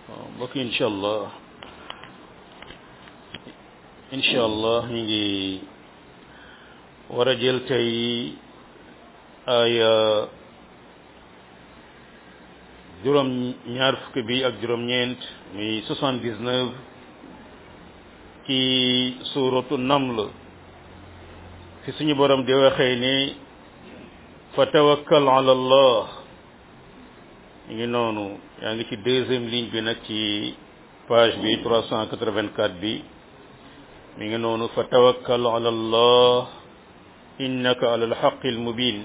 waaw mbokk yi incha allah incha allah ñu ngi war a jël tey aya juróom ñaar fukki bi ak juróom ñeent muy soixante dix neuf ci suuratu naml fi suñu borom di waxee ni fa tawakkal ala allah ñu ngi noonu yaa ngi ci deuxième ligne bi nag ci page bi trois cent quatre-vingt-quatre bi mi ngi noonu fa tawakkal ala allah innaka ala alxaqi almubin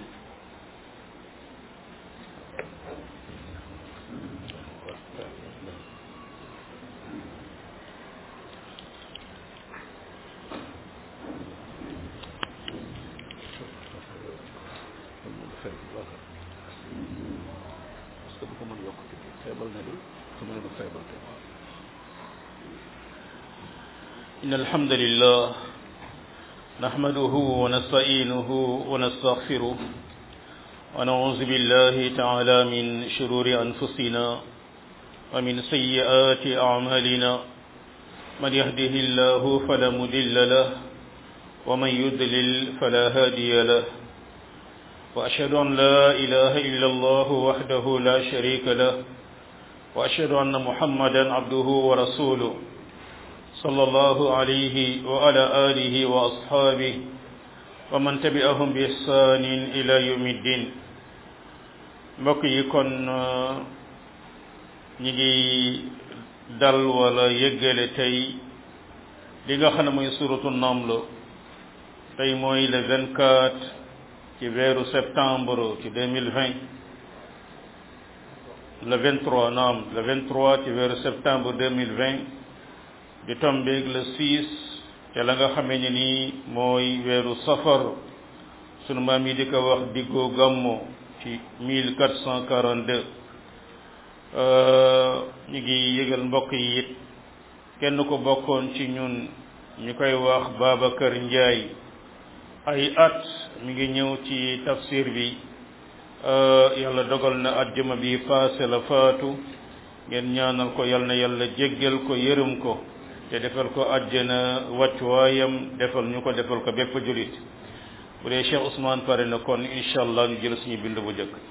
إن الحمد لله نحمده ونستعينه ونستغفره ونعوذ بالله تعالى من شرور أنفسنا ومن سيئات أعمالنا من يهده الله فلا مضل له ومن يضلل فلا هادي له وأشهد أن لا إله إلا الله وحده لا شريك له وأشهد أن محمدا عبده ورسوله صلى الله عليه وعلى آله وأصحابه ومن تبعهم بإحسان إلى يوم الدين mbokk yi kon ñi ngi dal wala yëggale tey li nga xam ne mooy suratu Naml tey mooy le 24 ci weeru septembre ci 2020 le 23 naam le 23 ci weeru septembre 2020 di tombeeg le 6 te la nga xamee ne nii mooy weeru safar sunu maam yi di ko wax diggoo gàmmo ci 1442 ñu ngi yëgal mbokk yi it kenn ko bokkoon ci ñun ñu koy wax Babacar Ndiaye ay at mi ngi ñëw ci tafsir bi yàlla dogal na àjjuma bi paase la faatu ngeen ñaanal ko yal na yàlla jéggal ko yërëm ko te defal ko àjjana wàccuwaayam defal ñu ko defal ko bépp julit bu dee Cheikh Ousmane pare na kon incha allah ñu jël suñu bind bu njëkk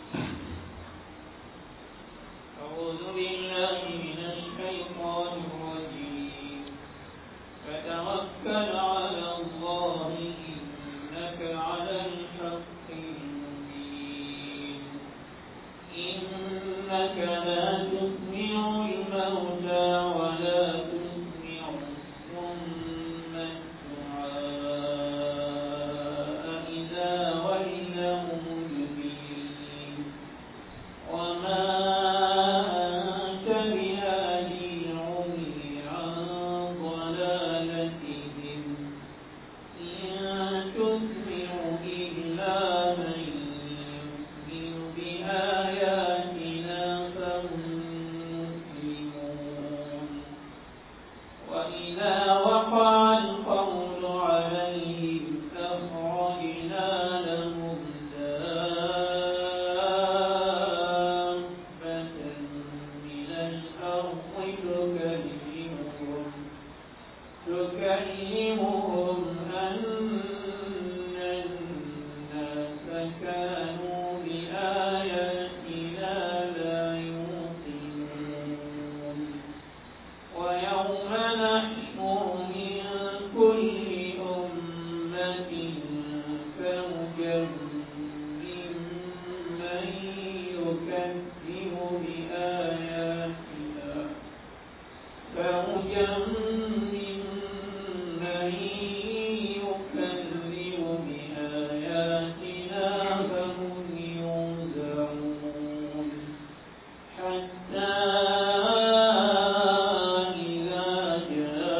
حتى إذا جاء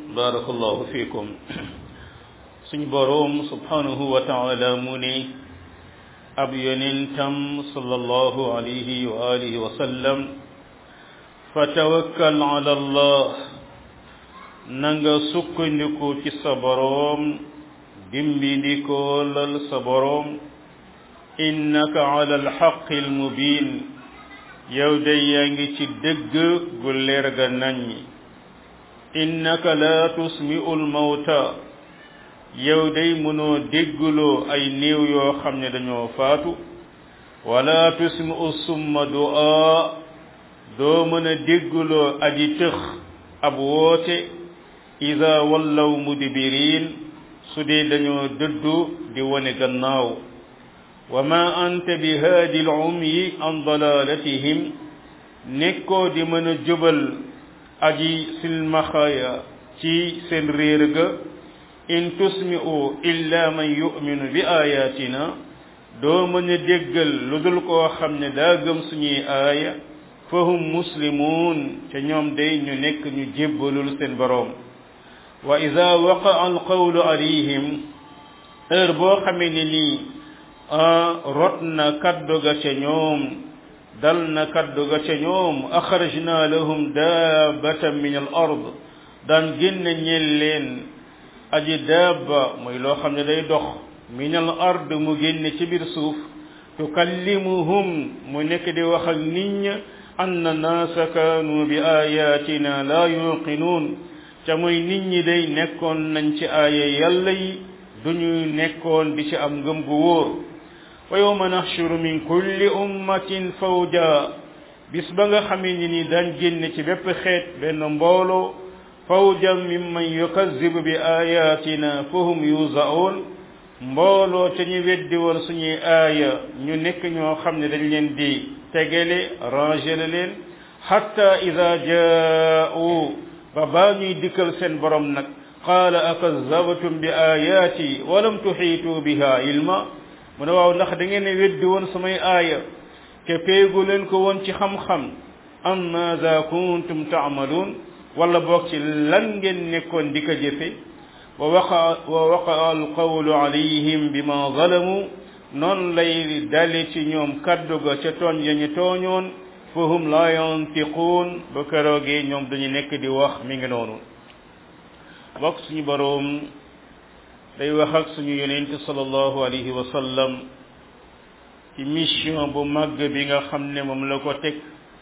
barakallahu fikum suñu boroom subhanahu wa taala mu ne ab yonentam sallallahu alayhi wa alihi wa sallam fa tawakkal ala allah na nga sukkandiku ci sa boroom dimbindikoolal sa boroom innaka ala alxaqi almubin yow day yaa ngi ci dëgg gu leer ga naññi innaka la tusmi'u almawta yow day mënoo dégguloo ay néew yoo xam ne dañoo faatu wala tusmi'u summa du'a doo mën a dégguloo aji tëx ab woote ida wallaw mudbirin su dee dañoo dëddu di wone gannaaw wa ma anta bi haadi al-umyi an dalalatihim nekkoo di mën a jubal aji silmaxaya ci seen réer ga in tusmi'u illa man yu'minu bi ayatina doo mën a déggal lu dul koo xam ne daa gëm suñuy aaya fahum muslimun te ñoom day ñu nekk ñu jébbalul seen boroom wa ida waqa alqawlu alayhim heure boo xamee ne nii rot na kaddu ga ca ñoom dal na kaddu ga ca ñoom axrajna lahum daabatan min al ard daan génne ñeel leen aji daaba mooy loo xam ne day dox min al ard mu génne ci biir suuf tukallimuhum mu nekk di wax ak nit ña anna naasa kaanu bi ayatina la yuqinuun ca muy nit ñi day nekkoon nañ ci aaya yàlla yi duñu nekkoon di ci am ngëm gu wóor wa yawma nahshuru min kulli ummatin fawja bis ba nga xamee ni ni daan génne ci bépp xeet benn mbooloo fawjan mimman yukazzibu bi ayatina fahum yuzaun mbooloo ca ñu weddi woon suñuy aaya ñu nekk ñoo xam ne dañ leen di tegale rangele leen hatta ida jaa'u ba baa ñuy dikkal seen borom nag qaala akazabtum bi ayaati walam tuxiitu biha ilma mu ne waaw ndax da ngeen ne weddi woon samay aaya ke peegu leen ko woon ci xam-xam am maada kuntum taamaluun wala boog ci lan ngeen nekkoon di ko jëfe wa waqa wa waqa alqawlu alayhim bima zalamu noonu lay dale ci ñoom kaddu ga ca tooñ ya ñu tooñoon fahum la yantiquun ba keroogee ñoom dañu nekk di wax mi ngi noonu bokk suñu boroom day wax ak suñu yonent sallallahu alayhi wa sallam ci mission bu màgg bi nga xam ne moom la ko teg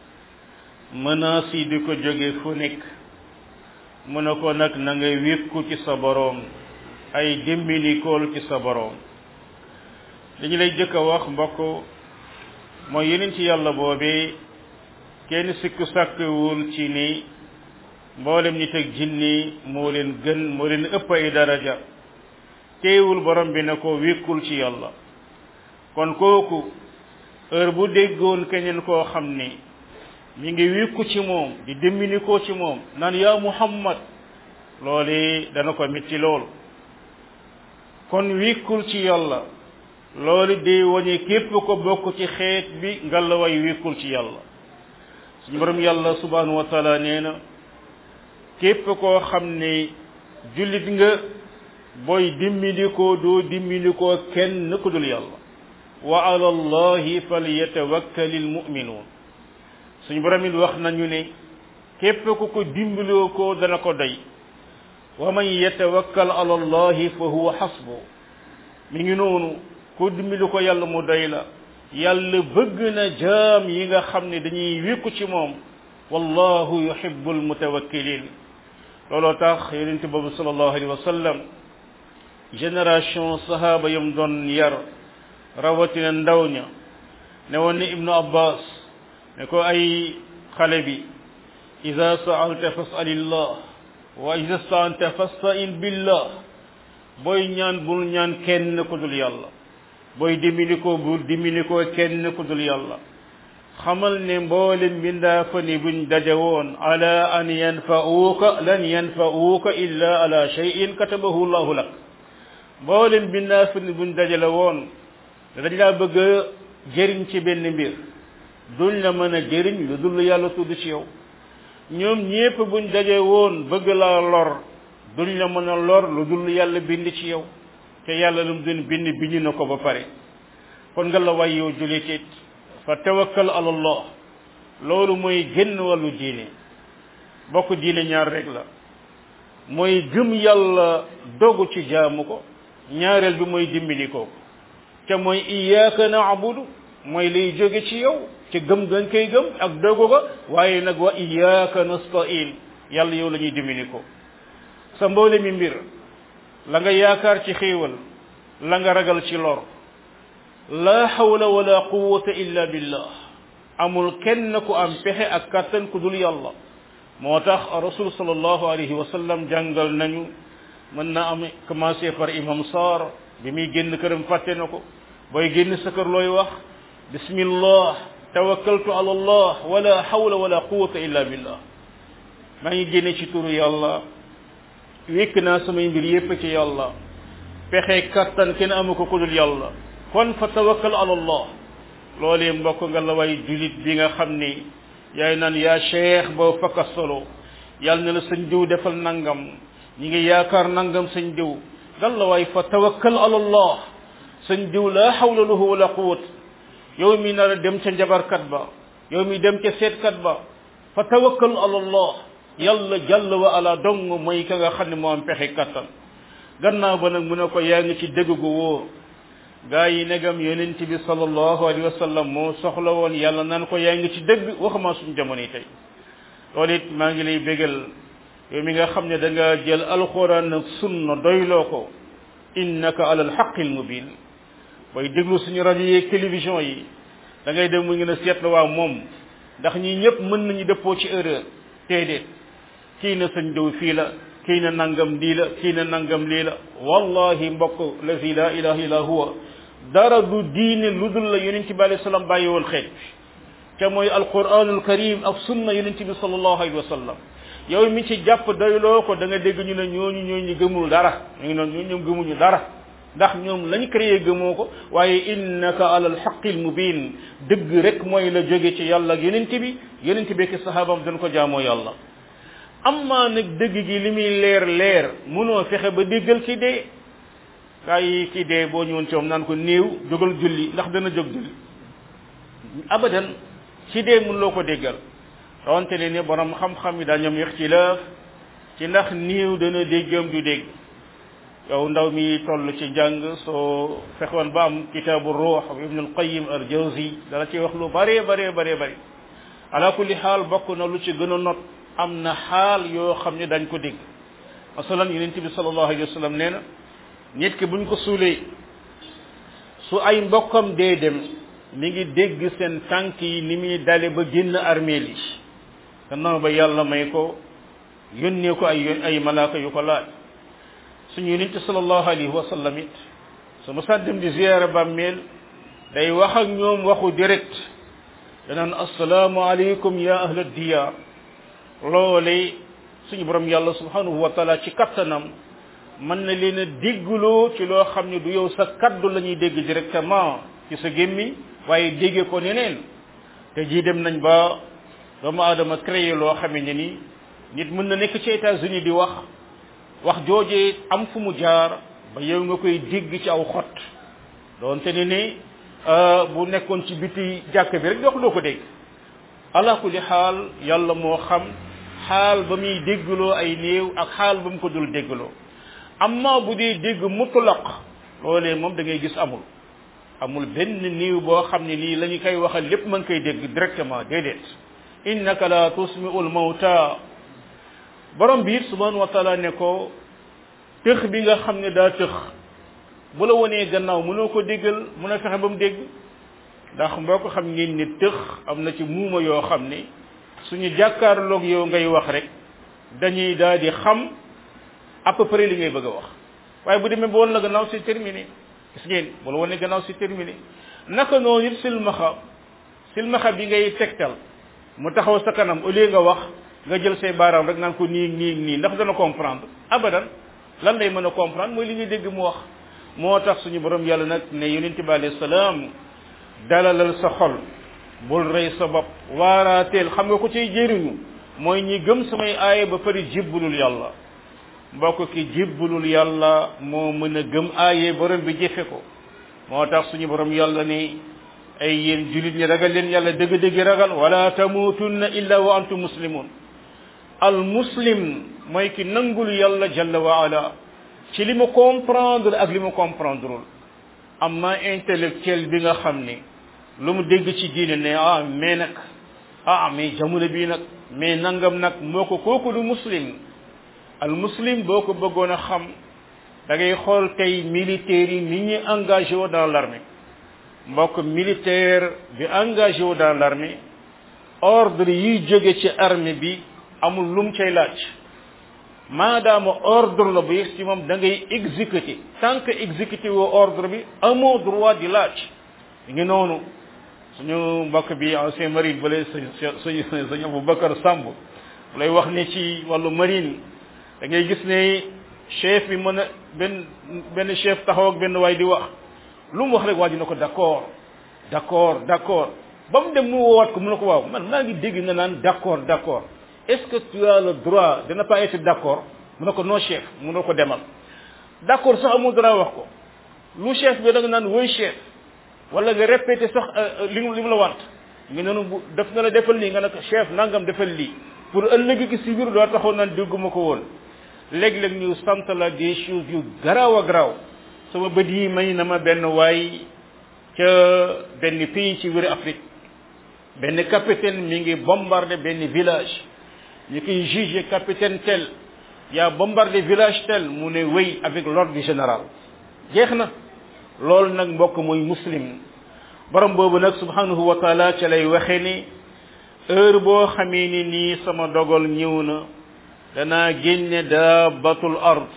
menaces yi di ko jóge fu nekk mu ne ko nag na nga wékku ci sa boroom ay dimbilikool ci sa boroom dañu lay jëkk a wax mbokk mooy yeneen ci yàlla boobee kenn sikku sàkkwul ci ni mboolem nit ak jinni moo leen gën moo leen ëpp ay daraja teewul borom bi na ko wékkul ci yàlla kon kooku heure bu déggoon keneen koo xam ni mi ngi wékku ci moom di dimbali ko ci moom naan yaa muhammad loolu dana ko metti lool kon wékkul ci yàlla loolu day wañe képp ko bokk ci xeet bi ngalla way wékkul ci yàlla suñu borom yàlla subhanahu wa taala nee na képp koo xam ne jullit nga booy dimbali ko doo dimbali ko kenn ku dul yàlla wa ala allahi falyatawakkalil mu'minuun suñu borom it wax nañu ne képp ku ko dimbaloo ko dana ko doy wa man yatawakkal ala allahi fa huwa xasbu mi ngi noonu ku dimbali ko yàlla mu doy la yàlla bëgg na jaam yi nga xam ne dañuy wékku ci moom wallahu yuhibbul mutawakkilin looloo tax yonente boobu sallallahu alayhi wa sallam génération sahaba yam doon yar rawatina ndaw ña ne woon ne ibnu abbas ne ko ay xale bi ida saalta fasalillah wa ida staanta fastain billah booy ñaan bul ñaan kenn ku dul yàlla booy dimbali ko bul dimbali ko kenn ku dul yàlla xamal ne mboolem bindaa fa ni buñ daje woon ala an yanfa'uuka lan yanfa'uuka illa ala shay'in katabahu llahu lak mboolem bindaa fa ni buñ daje la woon dañ laa bëgg a jëriñ ci benn mbir duñ la mën a jëriñ lu dul yàlla tudd ci yow ñoom ñépp buñ daje woon bëgg laa lor duñ la mën a lor lu dul yàlla bind ci yow te yàlla lu mu doon bind bind na ko ba pare kon nga la way yow julit it fa tawakkal ala allah loolu mooy génn wàllu diine bokk diine ñaar rek la mooy gëm yàlla dogu ci jaamu ko ñaareel bi mooy dimbali ko te mooy iyyaka na'budu mooy lay jóge ci yow ci gëm nga koy gëm ak dogu ga waaye nag wa iyyaka nasta'in yàlla yow la ñuy dimbali ko sa mboole mi mbir la nga yaakaar ci xéewal la nga ragal ci lor la hawla wala quwwata illa billah amul kenn ku am pexe ak kattan ku dul yàlla moo tax rasul sallallahu alayhi wa sallam jàngal nañu mën na am commencé par imam Sarr bi muy génn këram fàtte na ko booy génn sa kër looy wax bismillah tawakkaltu ala allah wala hawla wala quwwata illa billah maa ngi génne ci turu yàlla wékk naa samay mbir yépp ci yàlla pexe kattan kenn amu ko ku dul yàlla kon fa tawakkal ala allah loolee mbokk nga la way julit bi nga xam ni yaay naan yaa cheikh boo fakka solo yàlla na la sëñ diw defal nangam ñi ngi yaakaar nangam sëñ diw gal la waay fa tawakkal ala allah sëñ diw la hawla lahu wala quwwat yow mi nar a dem ca njabarkat ba yow mi dem ca seetkat ba fa tawakkal ala allah yàlla jàll wa ala dong mooy ka nga xam ne moo am pexe kattan gannaaw ba nag mu ne ko yaa ngi ci dëgg gu wóor gaa yi negam yonent bi sallallahu alayhi wa sallam moo soxla woon yàlla naan ko yaa ngi ci dëgg waxuma suñu jamono yi tey loolu it maa ngi lay bégal yow mi nga xam ne da nga jël alquran ak sunna doyloo ko innaka ala alxaqil mubin booy déglu suñu rajo yeeg télévision yi da ngay dem mu ngi a seetlu waa moom ndax ñi ñëpp mën nañu dëppoo ci erreur déedéet kii na sëñ diw fii la kii na nangam lii la kii na nangam lii la wallahi mbokk lazi la ilaha illa huwa dara du diine lu dul la yonent bi alayhi salaam bàyyi woon xeet bi te mooy alquranul karim ak sunna yonent bi sallallahu alayhi wa sallam yow mi ci jàpp doyloo ko da nga dégg ñu ne ñooñu ñooñu gëmul dara ñu ngi noonu ñoom gëmuñu dara ndax ñoom lañ créé gëmoo ko waaye innaka ala alxaqil mubin dëgg rek mooy la jóge ci yàlla ak yonent bi yonent bi ki sahaabam dañ ko jaamoo yàlla amma nag dëgg gi li muy leer leer mënoo fexe ba déggal ki dee kaa yi ki dee boo ñëwoon ci moom naan ko néew jógal julli ndax dana jóg julli abadan ci dee mënuloo ko déggal rawante ne ni borom xam-xam yi daa ñoom ixtilaaf ci ndax néew dana déggam du dégg yow ndaw mi toll ci njàng soo fexoon ba am kitaabu ruux ibn al qayyim al jawzi dala ci wax lu bare bare bare bare ala kulli xaal bokk na lu ci gën a not am na xaal yoo xam ne dañ ko dégg masalan yonent bi sallallahu alayhi wa sallam nee na nit ki buñ ko suulee su ay mbokkam dee dem mi ngi dégg seen tànk yi ni muy dale ba génn armeel yi gannaaw ba yàlla may ko yónnee ko ay ay malaaka yu ko laaj suñu yonent sallallahu alayhi wa sallam it su ma saa dem di ziyaara bàmmeel day wax ak ñoom waxu direct danaan assalaamu aleykum ya ahla diyaar loole suñu borom yàlla subhanahu wa taala ci kattanam mën na leen a déggloo ci loo xam ne du yow sa kaddu la ñuy dégg directement ci sa gémmi waaye déggee ko neneen te jii dem nañ ba doomu aadama créé loo xamee ne ni nit mën na nekk ci États-Unis di wax wax joojee am fu mu jaar ba yow nga koy dégg ci aw xot doonte ne ne bu nekkoon ci biti jàkk bi rek dox doo ko dégg ala kulli xaal yàlla moo xam xaal ba muy déggloo ay néew ak xaal ba mu ko dul déggloo amma bu dee dégg mutlaq loolee moom da ngay gis amul amul benn néew boo xam ne nii la ñu koy waxal lépp mën koy dégg directement déedéet innaka la tusmi'u al-mawta borom bi it subhanahu wa taala ne ko tëx bi nga xam ne daa tëx bu la wonee gannaaw mënoo ko déggal mën a fexe ba mu dégg ndax mboo ko xam ngeen ne tëx am na ci muuma yoo xam ne suñu jàkkaarloog yow ngay wax rek dañuy daal di xam à peu près li ngay bëgg a wax waaye bu demee ba woon la gannaaw c'est terminé gis ngeen bu la wonee gannaaw c'est terminé naka noonu it silmaxa silmaxa bi ngay tegtal mu taxaw sa kanam au lieu nga wax nga jël say baaraam rek naan ko nii nii nii ndax dana comprendre abadan lan lay mën a comprendre mooy li ngay dégg mu wax moo tax suñu borom yàlla nag ne yonente bi alayhi salaam dalalal sa xol bul rey sa bopp waaraateel xam nga ko ciy jëriñu mooy ñi gëm samay aaya ba pare jébbalul yàlla mbokk ki jébbalul yàlla moo mën a gëm aaye borom bi jëfe ko moo tax suñu borom yàlla ni ay yéen julit ñi ragal leen yàlla dëgg-dëgg ragal wala tamutunna illa wa antum muslimun al muslim mooy ki nangul yàlla jalla wa ala ci li mu comprendre ak li mu comprendreul amma intellectuel bi nga xam ni lu mu dégg ci diine ne ah mais nag ah mais jamono bii nag mais nangam nag moo ko kooku du muslim al muslim boo ko bëggoon a xam da ngay xool tey militaires yi ni ñuy engagé wu dans l'armée mbokk militaire bi engagé wu dans l'armée ordre yiy jóge ci armée bi amul lum cay laaj maadaama ordre la bu yegg ci moom da ngay exécuter tant que exécuter woo ordre bi amoo droit di laaj ngi noonu suñu mbokk bi ancien marine bale suñu suñu Aboubacar Samb lay wax ni ci wàllu marine da ngay gis ne chef bi mën a benn benn chef taxaw ak benn waay di wax lu mu wax rek waa ji na ko d'accord d'accord d'accord ba mu dem mu woowaat ko mu ne ko waaw man maa ngi dégg nga naan d'accord d'accord est-ce que tu as le droit de ne pas être d'accord mu ne ko non chef mu ne ko demal d'accord sax amul droit wax ko lu chef bi da nga naan woy chef wala nga répété sax li mu li mu la want nga noonu bu def na la defal lii nga ne ko chef nangam defal lii pour ëllëg gi si biir doo taxaw naan dégguma ko woon léeg-léeg ñu sant la des choses yu garaaw a garaaw sama bët yi may na ma benn waay ca benn pays ci wéru Afrique benn capitaine mi ngi bombardé benn village ñu koy jugé capitaine tel yaa bombardé village tel mu ne wéy avec l'ordre du général jeex na loolu nag mbokk mooy muslim borom boobu nag subhanahu wa taala ca lay waxe ni heure boo xamee ni nii sama dogal ñëw na danaa génne daabatul ard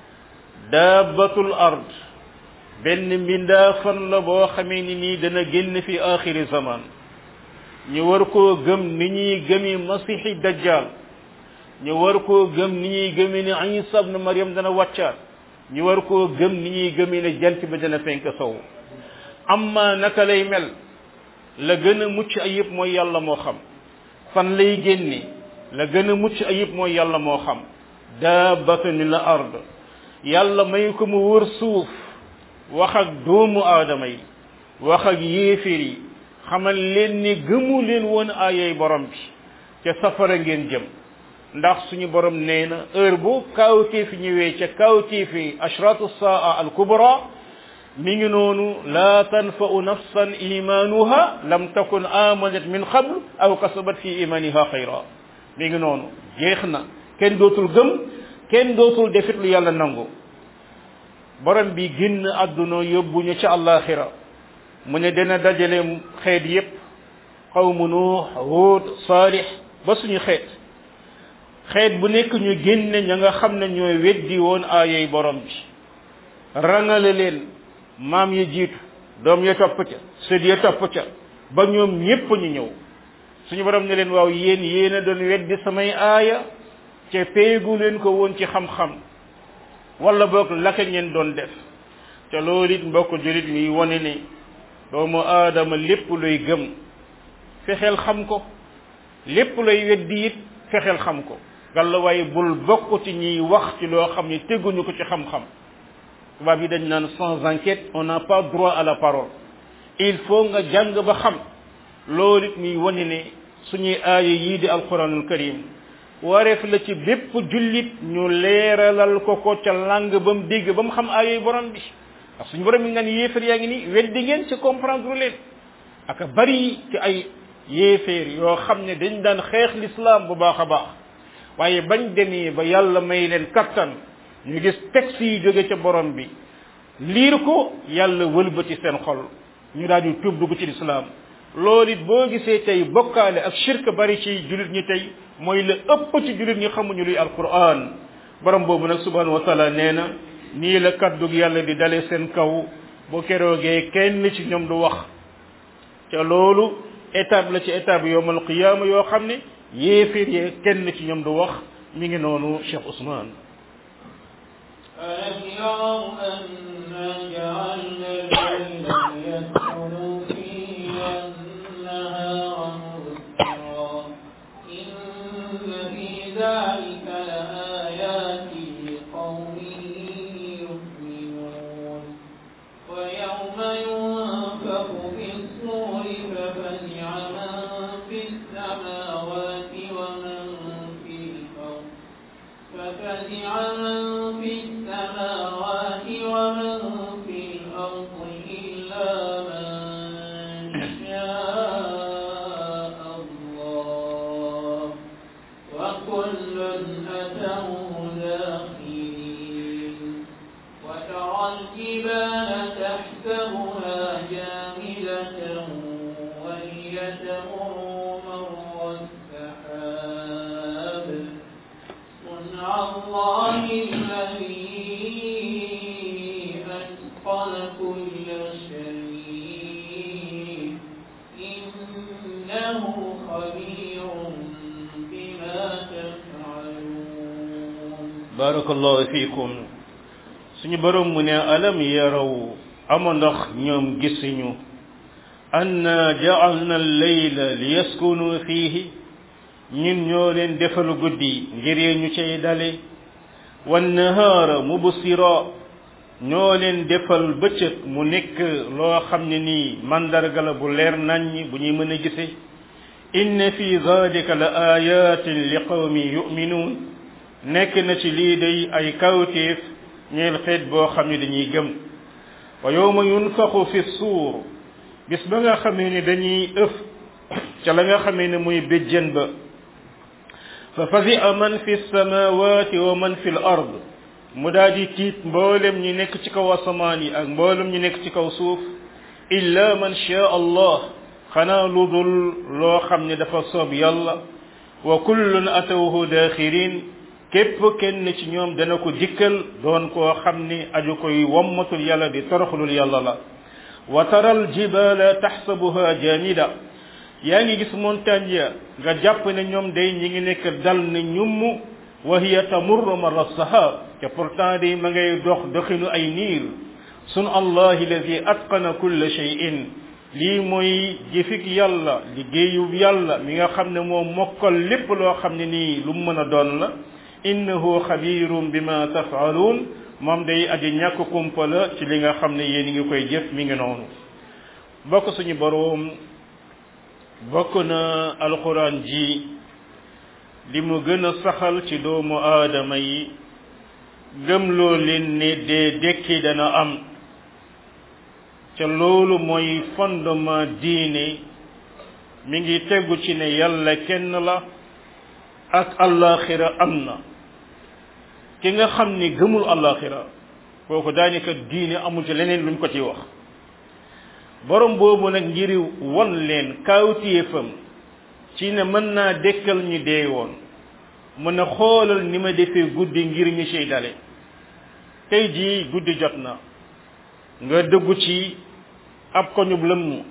daabatul ard benn mbindaafan la boo xamee ni nii dana génn fi axiri zaman ñu war koo gëm ni ñuy gëmi masixi dajjal ñu war koo gëm ni ñuy gëmi ne isa ibn maryam dana wàccaat ñu war koo gëm ni ñuy gëmi ne jant ba dana fenk sow amma naka lay mel la gën a mucc ayib mooy yàlla moo xam fan lay génne la gën a mucc ayib mooy yàlla moo xam daabatu ni la ard yàlla may ko mu wër suuf wax ak doomu aadama yi wax ak yéeféer yi xamal leen ni gëmu leen woon aayay borom bi ca safara ngeen jëm ndax suñu borom nee na heure bu kawteefi ñëwee ca kawteefi ashratu saa al kubra mi ngi noonu la tanfa'u nafsan imanuha lam takun amanat min qabl aw kasabat fi imaniha xayra mi ngi noonu jeex na kenn dootul gëm kenn dootul defit lu yàlla nangu borom bi génn àdduna yóbbuñu ca àllaaxira mu ne dana dajale xeet yépp xawmu nuux huud saalix ba suñu xeet xeet bu nekk ñu génne ña nga xam ne ñooy weddi woon aayay borom bi rangale leen maam ya jiitu doom ya topp ca sët ya topp ca ba ñoom ñépp ñu ñëw suñu borom ne leen waaw yéen yéen a doon weddi samay aaya ca péegu leen ko woon ci xam-xam wala boog laka ngeen doon def ca loolu it mbokk julit mi wane ne doomu aadama lépp luy gëm fexeel xam ko lépp lay weddi it fexeel xam ko galla waaye bul bokk ci ñiy wax ci loo xam ne teguñu ko ci xam-xam tubaab yi dañ naan sans enquête on n'a pas droit à la parole il faut nga jàng ba xam loolu it muy wane ne suñuy aaya yii di alquranul karim wareef la ci bépp jullit ñu leeralal ko ko ca lang ba mu dégg ba mu xam aayay borom bi ndax suñu borom yi nga ne yéefar yaa ngi ni weddi ngeen ci comprendre leen aka bari ci ay yéeféer yoo xam ne dañ daan xeex l'islam bu baax a baax waaye bañ demee ba yàlla may leen kattan ñu gis texte yi jóge ca borom bi liir ko yàlla wëlbati seen xol ñu daal di tuub dugg ci l'islam loolu it boo gisee tey bokkaale ak shirk bari ci jullit ñi tey mooy la ëpp ci jullit ñi xamuñu luy alquran borom boobu nag subhanahu wa taala nee na nii la kaddug yàlla di dale seen kaw bu keroogee kenn ci ñoom du wax ca loolu étape la ci étape yowmal qiyaama yoo xam ne yéefir yee kenn ci ñoom du wax mi ngi noonu Cheikh Ousmane ألم يروا أنا جعلنا الليل ليسكنوا فيه والنهار مبصرا إن في ذلك لآيات الجبال تحسبها جامدة وهي تمر مر السحاب صنع الله الذي أتقن كل شيء إنه خبير بما تفعلون barakallahu fiikum suñu borom mu ne alam yaraw ama ndax ñoom gisuñu anna ja'alna al-layla liyaskunu fihi ñun ñoo leen defal guddi ngir ñu cay dale wan nahaara mubsira ñoo leen defal bëccëg mu nekk loo xam ne nii mandarga la bu leer naññ bu ñuy mën a gise inna fi zalika la ayatin li qawmi yu'minun nekk na ci lii day ay kawtéef ñeel xeet boo xam ne dañuy gëm wa yawma yunfaxu fi suur bis ba nga xamee ne dañuy ëf ca la nga xamee ne muy béjjën ba fa fazi'a man fi samawati wa man fi l ard mu daal di tiit mboolem ñi nekk ci kaw asamaan yi ak mboolem ñi nekk ci kaw suuf illa man shaa allah xanaa lu dul loo xam ne dafa soob yàlla wa kullun atawhu daaxirin képp kenn ci ñoom dana ko dikkal doon koo xam ni aju koy wommatul yàlla di toroxlul yàlla la wa taral jibala taxsabuha jamida yaa ngi gis montagne ya nga jàpp ne ñoom day ñi ngi nekk dal ne ñumm wa hiya tamurru marra sahab te pourtant day ma ngay dox doxinu ay niir sun allahi alladi atqana kulla shay'in lii mooy jëfik yàlla liggéeyub yàlla mi nga xam ne moo mokkal lépp loo xam ne nii lu mu mën a doon la innahu xabirum bima tafaaluun moom day aji ñàkk kumpa la ci li nga xam ne yéen ngi koy jëf mi ngi noonu bokk suñu boroom bokk na alquran ji li mu gën a saxal ci doomu aadama yi gëmloo leen ne dee dekki dana am ca loolu mooy fondement diine mi ngi tegu ci ne yàlla kenn la ak allaxira am na ki nga xam ni gëmul allaxira kooku daanaka diine amul ci leneen luñ ko ci wax borom boobu nag ngir won leen kaawtéefam ci ne mën naa dekkal ñu dee woon mën a xoolal ni ma defee guddi ngir ñu ciy dale tey jii guddi jot na nga dëggu ci ab koñub lëmm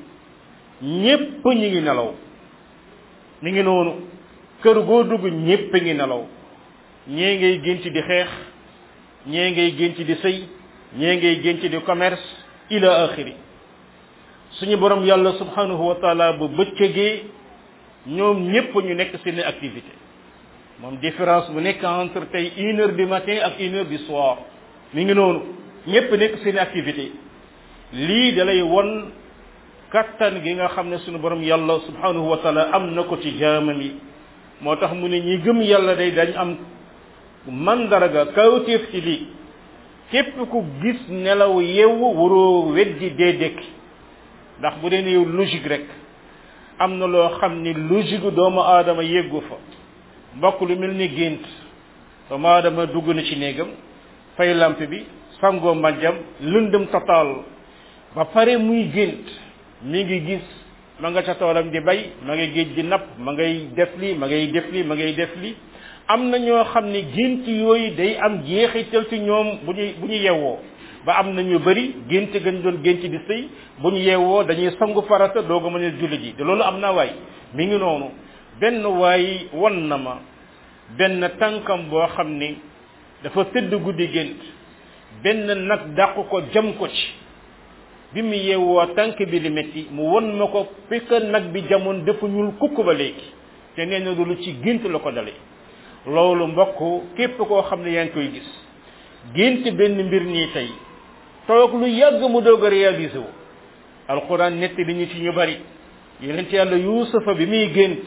ñépp ñi ngi nelaw mi ngi noonu kër goo dugg ñépp ngi nelaw ñee ngay gént di xeex ñee ngay gént di sëy ñee ngay gént di commerce ila axiri suñu borom yàlla subhanahu wa taala bu bëccëgee ñoom ñépp ñu nekk seen activité moom différence bu nekk entre tey une heure du matin ak une heure du soir mi ngi noonu ñépp nekk seen activité lii dalay won kattan gi nga xam ne suñu borom yàlla subhanahu wa taala am na ko ci jaamam yi moo tax mu ne ñi gëm yàlla day dañ am mandarga kawtéef ci lii képp ku gis nelaw yeewu waroo weddi dee dekki ndax bu dee ne yow logique rek am na loo xam ni logique doomu aadama yeggu fa mbokk lu mel ni gént doomu aadama dugg na ci néegam fay lampe bi sangoo mbàjjam lëndëm total ba pare muy gént mi ngi gis ma nga ca toolam di bay ma ngay géej di napp ma ngay def li ma ngay def li ma ngay def li am na ñoo xam ne gént yooyu day am jeexital ci ñoom bu ñu bu ñu yewwoo ba am na ñu bëri gént gën doon gént di sëy bu ñu yewwoo dañuy sangu farata doog a mën a julli ji te loolu am na waay mi ngi noonu benn waay won na ma benn tànkam boo xam ni dafa tëdd guddi gént benn nag dàq ko jam ko ci bi mu yeewoo tànk bi li metti mu won ma ko fekk nag bi jamoon dafa ñuul kukk ba léegi te nee na loolu ci gént la ko dale loolu mbokk képp koo xam ne yaa ngi koy gis gént benn mbir nii tey toog lu yàgg mu doog a réalisé wu alquran netti li ñu ci ñu bari yonent yàlla yuusufa bi muy gént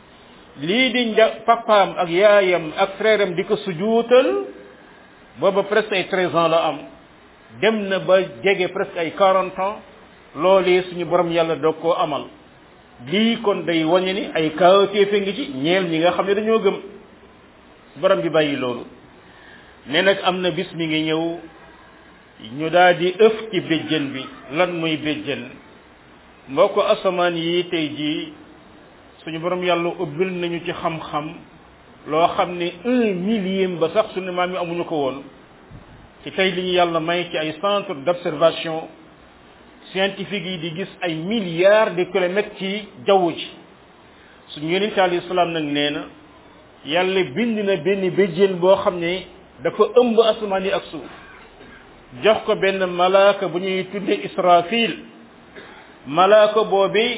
lii di nja papaam ak yaayam ak frère am di ko sujuutal booba presque ay treize ans la am dem na ba jege presque ay quarante ans loolee suñu borom yàlla doog koo amal lii kon day wañe ni ay kawtéefe ngi ci ñeel ñi nga xam ne dañoo gëm borom bi bàyyi loolu ne nag am na bis mi ngi ñëw ñu daal di ëf ci béjjën bi lan muy béjjën mbokk asamaan yi tey jii suñu borom yàlla ubbil nañu ci xam-xam loo xam ne un millième ba sax suñu maam yi amuñu ko woon ci tey li ñu yàlla may ci ay centre d'observation scientifique yi di gis ay milliards de kilomètres ci jaww ji suñu yonente alayhi salaam nag nee na yàlla bind na benn béjjén boo xam ne dafa ëmb asamaan yi ak suuf jox ko benn malaaka bu ñuy tudde israfil malaaka boobi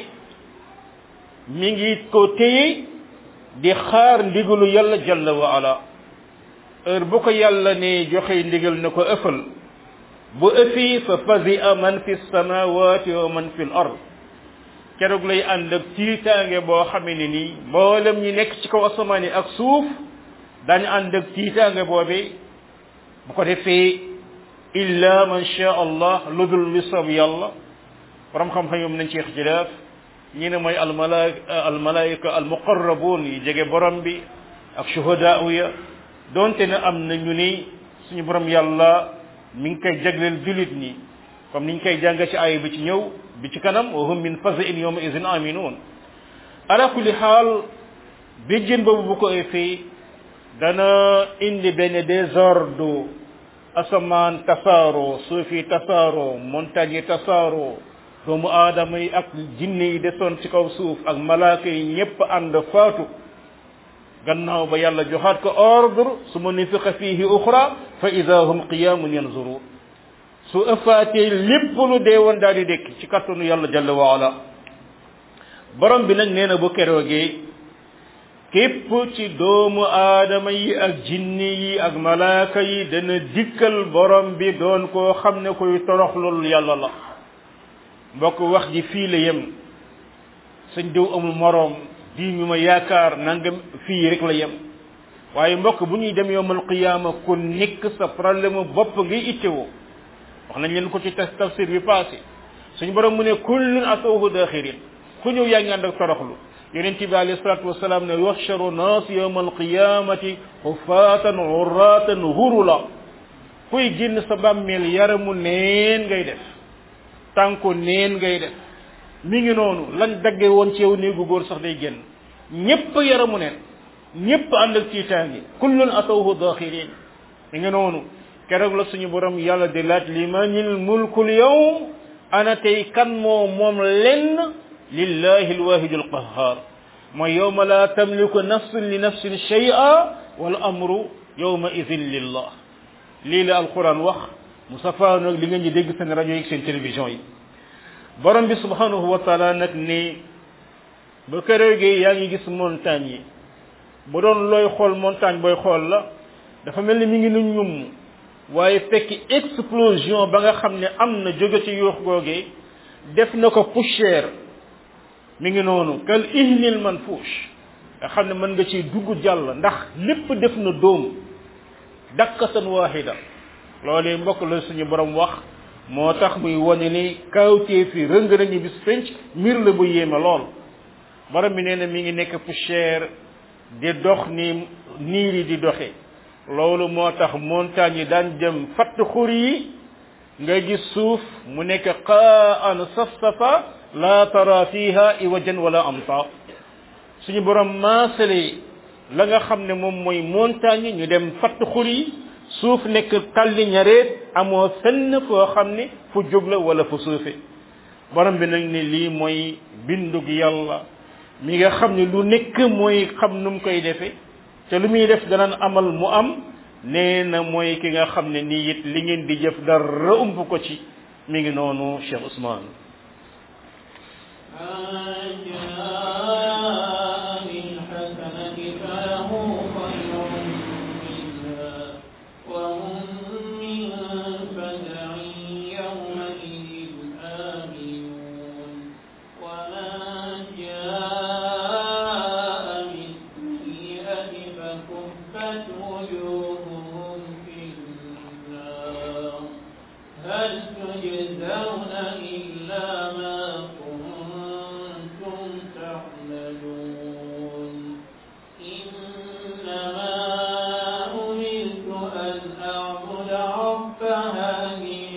mi ngi ko téye di xaar ndigalu yàlla jalla wa ala heure bu ko yàlla ne joxe ndigal na ko ëffal bu ëffi fa fasia man fi samawati wa man fi l ard keroog lay ànd ak tiitaange boo xamee ne nii mboolem ñi nekk ci kaw asamaan yi ak suuf daañu ànd ak tiitaange boobi bu ko defee illa man sha allah lu dul li soob yàlla borom xam-xam yoom nañ ci ixtilaaf ñi ne mooy almalaika almalaika almuqarrabun yi jege borom bi ak shuhadaa ya donte ne am na ñu ni suñu borom yàlla mi ngi koy jagleel julit ñi comme niñ koy jàng ci aaya bi ci ñëw bi ci kanam wa hum min fazain yawma idin aminun ala kulli xaal béjjén boobu bu ko effee dana indi benn désordre asamaan tasaaroo suufi tasaaroo montagne yi tasaaroo doomu aadama yi ak jinne yi desoon ci kaw suuf ak malaaka yi ñépp ànd faatu gannaaw ba yàlla joxaat ko ordre su ma nufiqa fihi uxra fa ida hum qiyamun yanzurun su ëffaatee lépp lu dee woon daal di dékk ci kattanu yàlla jalla wa ala borom bi nag nee na bu keroogee képp ci doomu aadama yi ak jinni yi ak malaaka yi dana dikkal borom bi doon koo xam ne koy toroxlul yàlla la mbokk wax ji fii la yem sëñ diw amul moroom di ñu ma yaakaar nangam fii rek la yem waaye mbokk bu ñuy dem yowmal qiyaama ku nekk sa problème bopp ngay ittewoo wax nañ leen ko ci tafsir bi passé suñu borom mu ne kullun atawhu daxirin ku ñëw yaa ngi ànd ak toroxlu yonent bi alayhi salatu wasalaam ne yuxsharu naas yowma alqiyamati xufaatan urratan hurula kuy génn sa bàmmeel yaramu neen ngay def tànku neen ngay def mi ngi noonu lañ dagge woon ci yow néegu góor sax day génn ñépp yaramu neen ñépp ànd ak tiitaangi kullun atawhu daxirin mi ngi noonu keroog la suñu borom yàlla di laaj limanil mulkul yawm ana tey kan moo moom lenn lillahi alwahid alqahar mooy yowma la tamliku nafsun li nafsin shay'a wal amru yowma idin lillah lii la alquran wax mu safaano li ngeen ñi dégg seen rajo yi seen télévision yi borom bi subhanahu wa taala nag ni ba këroogee yaa ngi gis montagne yi bu doon looy xool montagne booy xool la dafa mel ni mi ngi nu ñum waaye fekk explosion ba nga xam ne am na jóge ci yuux googee def na ko poussière mi ngi noonu kal ihnil manfuush nga xam ne mën nga ci dugg jàll ndax lépp def na dóom dakkatan waahida loolee mbokk la suñu borom wax moo tax muy wane ni kawtee fi rëng nañu bis penc mbir la bu yéeme lool borom bi nee na mi ngi nekk poussière di dox ni niir yi di doxe loolu moo tax montagne yi daan jëm fatt xur yi nga gis suuf mu nekk qaan safsafa la tara fiha iwajan wala amta suñu borom maasale la nga xam ne moom mooy montagne ñu dem fatt xur yi suuf nekk talli ñareet amoo fenn foo xam ne fu jóg la wala fu suufe borom bi nag ne lii mooy bindug yàlla mi nga xam ne lu nekk mooy xam nu mu koy defe te lu muy def danaan amal mu am nee na mooy ki nga xam ne nii it li ngeen di jëf dara ump ko ci mi ngi noonu Cheikh Ousmane إنما أمرت أن أعبد رب هذه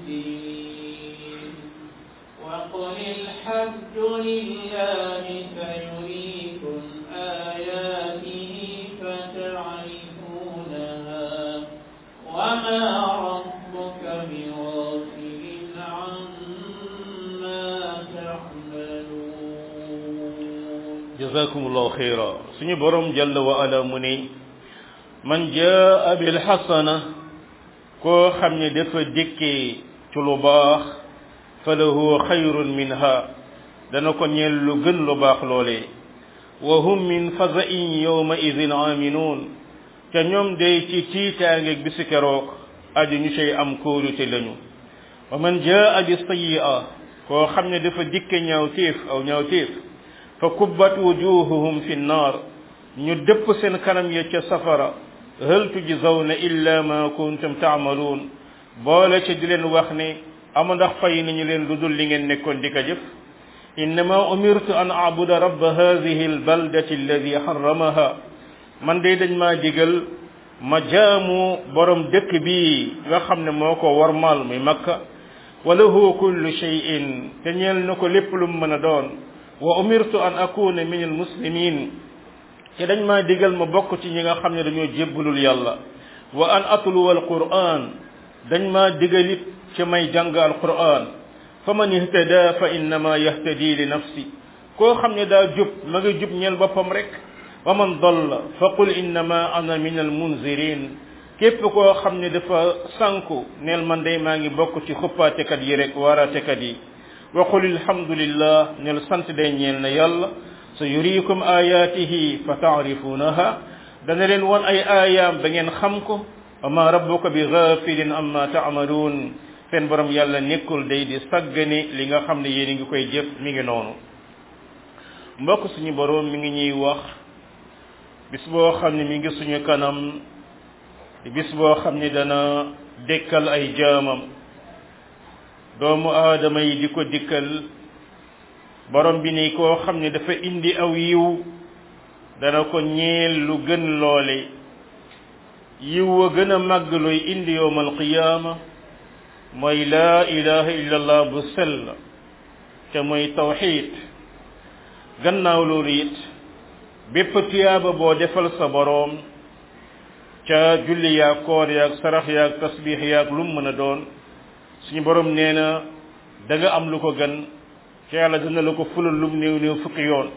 الدين وقل الحمد لله سيريكم آياته فتعرفونها وما ربك بغافل عما تعملون jazakumullahu xayra suñu borom jalla wa ala mu ne man jaa bil xasana koo xam ne dafa dikkee ci lu baax fa lahu xayrun minha dana ko ñeel lu gën lu baax loolee wa hum min fazain yawma idin aminuun te ñoom day ci tiitaangeeg bisi keroog aji ñu cay am kóolute lañu wa man jaa bi sayyi'a koo xam ne dafa dikke ñaawteef aw ñaawteef fa kubbat wujuhuhum fi nnaar ñu dëpp seen kanam ya ca safara hal tujzawna illa ma kuntum taamaluun boole ca di leen wax ne ama ndax fay nañu leen lu dul li ngeen nekkoon di ko jëf innama umirtu an abuda rabba hadihi albaldati alladi harramaha man de dañ maa digal ma jaamu borom dëkk bi nga xam ne moo ko warmaal muy makka wa lahu kullu shay'in te ñeel na ko lépp lu mu mën a doon wa umirtu an akuna min almuslimin te dañ maa digal ma bokk ci ñi nga xam ne dañoo jébbalul yàlla wa an atluwa alquran dañ maa digal it ci may jàng alquran fa man ihtada fa innama yahtadi li nafsi koo xam ne daa jub ma ngi jub ñeel boppam rek wa man dalla fa qul innama ana min almunzirin képp koo xam ne dafa sànku neel man day maa ngi bokk ci xuppaatekat yi rek waaraatekat yi wa qul alhamdulillah neel sant day ñeel na yàlla sa yuriikum ayaatihi fa taarifuunaha dana leen won ay aayaam ba ngeen xam ko wa ma rabbuka bi gafilin amma taamaluun seen borom yàlla nekkul day di saggane li nga xam ne yéen a ngi koy jëf mi ngi noonu mbokk suñu borom mi ngi ñuy wax bis boo xam ne mi ngi suñu kanam bis boo xam ne dana dekkal ay jaamam doomu aadama yi di ko dikkal borom bi ni koo xam ne dafa indi aw yiw dana ko ñeel lu gën loole yiw wa gën a màgg luy indi yowmal qiyaama mooy laa ilaha illallah bu sell te mooy tawxid gannaaw loolu it bépp tuyaaba boo defal sa boroom ca julli yaag koor yaag sarax yaag tasbix yaag lu mu mën a doon suñu boroom nee na da nga am lu ko gën ca yàlla dana la ko fulal lum néew néew fukki yoon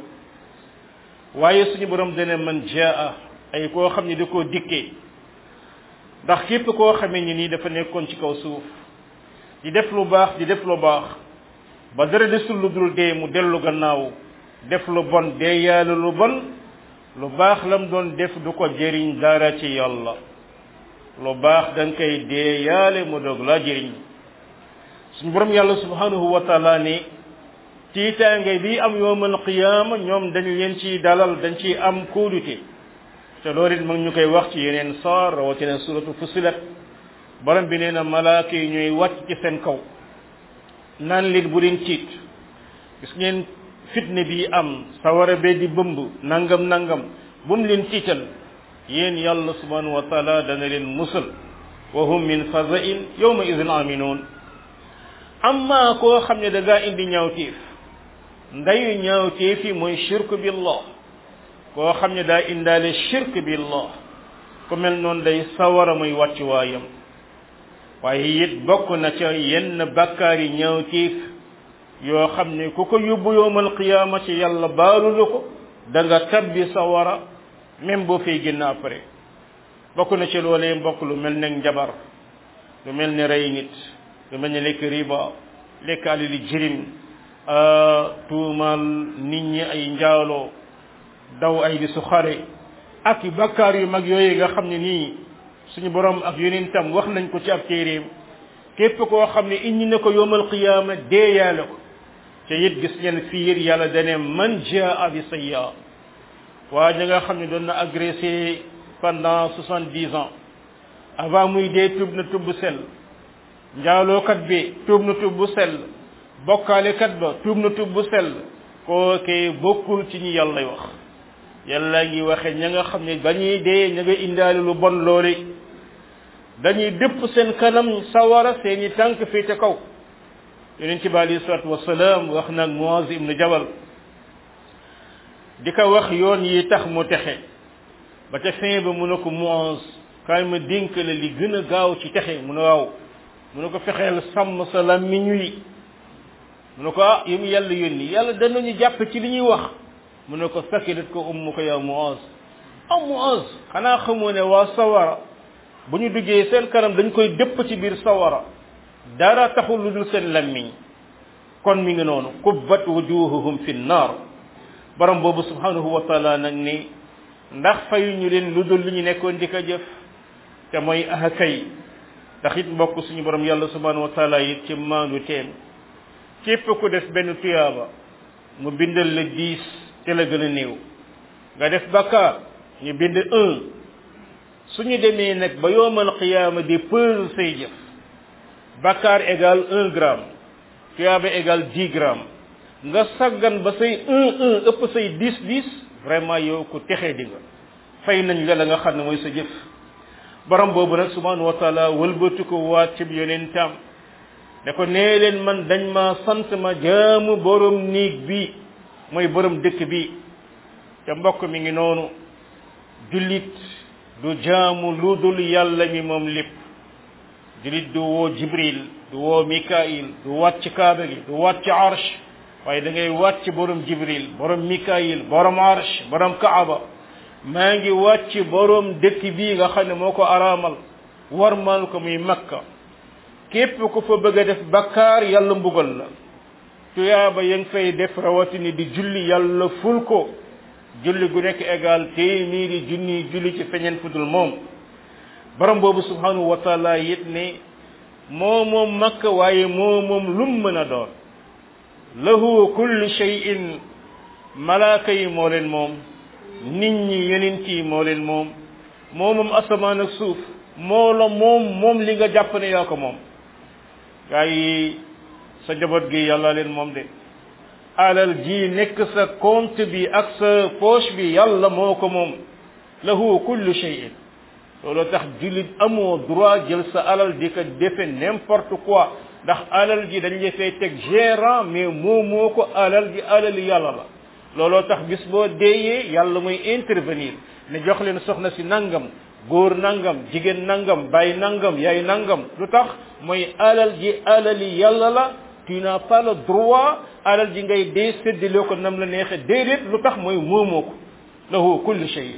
waaye suñu boroom dana man jaa ay koo xam ne da koo dikkee ndax képp koo xamee ni nii dafa nekkoon ci kaw suuf di def lu baax di def lu baax ba dara desul lu dul dee mu dellu gannaaw def lu bon dee yàlla lu bon lu baax lam doon def du ko jëriñ dara ci yàlla lu baax da nga koy dee yaale mu doog laa jëriñ suñu borom yàlla subhanahu wa taala ne tiitaange bi am yowmal qiyaama ñoom dañ leen ciy dalal dañ ciy am kóolute te loolu it mag ñu koy wax ci yeneen saar rawatina suratu fusilat borom bi nee na malaaka yi ñooy wàcc ci seen kaw naan leen bu leen tiit gis ngeen fitne bi am sawara bee di bëmb nangam nangam bu mu leen tiital yéen yàlla subhanahu wa taala dana leen musal wa hum min fazain yawma idin aminun amma koo xam ne da ngaa indi ñaawteef ndayu ñaawteef yi mooy shirk billah koo xam ne daa indaale shirk billah ku mel noonu day sawara muy wàcc waayam waaye it bokk na ca yenn bakkaar yi ñaawteef yoo xam ne ku ko yóbbu yowmal qiyaama ci yàlla baalulu ko da nga tabbi sawara même boo fay génn après bokk na ci loolee mbokk lu mel ne njabar lu mel ne rey nit lu mel ne lekk riba lekk alali jirim tuumal nit ñi ay njaaloo daw ay di su xare ak bakkaar yu mag yooyu nga xam ne nii suñu borom ak yonentam wax nañ ko ci ab téeréem képp koo xam ne indi na ko yowmal qiyaama deeyaale ko te it gis ngeen fiir yàlla dane man jaa bi sayya waa ñi nga xam ne doon na agressé pendant soixante dix ans avant muy dee tub na tub bu sell njaalookat bi tuub na tuub bu sell bokkaalekat ba tuub na tuub bu sell kookee bokkul ci ñi yàlla wax yàlla ngi waxe ña nga xam ne ba ñuy dee ña nga indaale lu bon loole dañuy dëpp seen kanam sawara seeni tànk féete kaw yonent bi alayhi salaatu wasalaam wax nag Muaz ibn Jabal di ko wax yoon yi tax mu texe ba ca fin ba mu ne ko Muaz kaay ma dénk la li gën a gaaw ci texe mu ne waaw mu ne ko fexeel sàmm sa làmmiñ wi mu ne ko ah yi mu yàlla yónni yàlla danañu jàpp ci li ñuy wax mu ne ko sakilat ko ummu ko yow Muaz ah Muaz xanaa xamoo ne waa sawara bu ñu duggee seen kanam dañ koy dëpp ci biir sawara dara taxul lu dul seen lammiñ kon mi ngi noonu kubbat wujuhuhum fi nnar borom boobu subhanahu wa taala nag ni ndax fayu ñu leen lu dul lu ñu nekkoon di ko jëf te mooy aha kay tax it mbokk suñu borom yàlla subhanahu wa taala it ci maandu teen képp ku def benn tuyaaba mu bindal la dix te la gën a néew nga def bakkaar ñu bind un suñu demee nag ba yoomal qiyaama di peser say jëf bakkaar égal un gramme tuyaaba égal dix grammes nga saggan ba say un un ëpp say dix dix vraiment yow ku texee di nga fay nañ la la nga xam ne mooy sa jëf borom boobu nag subhanahu wa taala wëlbatu ko waat ci yonentam ne ko nee leen man dañ ma sant ma jaamu borom néeg bi mooy borom dëkk bi te mbokk mi ngi noonu jullit du jaamu lu dul yàlla mi moom lépp jullit du woo jibril du woo mikail du waat ci kaaba gi du waat ci arsh waaye da ngay waat ci borom jibril borom mikail borom arsh borom kaaba maa ngi waat ci borom dëkk bii nga xam ne moo ko araamal warmal ko muy makka képp ku fa bëgg a def bakkaar yàlla mbugal la tuyaaba ya nga fay def rawatini di julli yàlla ful ko julli gu nekk égal téeméeri junni julli ci feñeen fudul moom borom boobu subhanahu wa taala it ne moo moom makka waaye moo moom lum mën a doon lahu kullu shay'in malaaka yi moo leen moom nit ñi yonent yi moo leen moom moo moom asamaan ak suuf moo la moom moom li nga jàpp ne yaa ko moom gaa yi sa njaboot gi yàlla leen moom de alal ji nekk sa compte bi ak sa poche bi yàlla moo ko moom lahu kullu shay'in loolu tax jullit amoo droit jël sa alal di ko defe n'importe quoi ndax alal ji dañ la fay teg gérant mais moo moo ko alal ji alali yàlla la looloo tax bis boo deeyee yàlla muy intervenir ne jox leen soxna si nangam góor nangam jigéen nangam bàyyi nangam yaay nangam lu tax mooy alal ji alali yàlla la tu n'as pas le droit alal ji ngay dee séddale ko nam la neexe déedéet lu tax mooy moomoo ko lahu kulli shay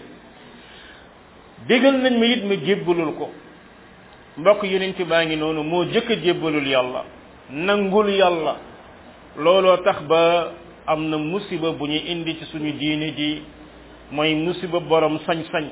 digal nañ ma it ma jébbalul ko mbokk yonent baa ngi noonu moo jëkk a jébbalul yàlla nangul yàlla looloo tax ba am na musiba bu ñu indi ci suñu diine ji mooy musiba borom sañ-sañ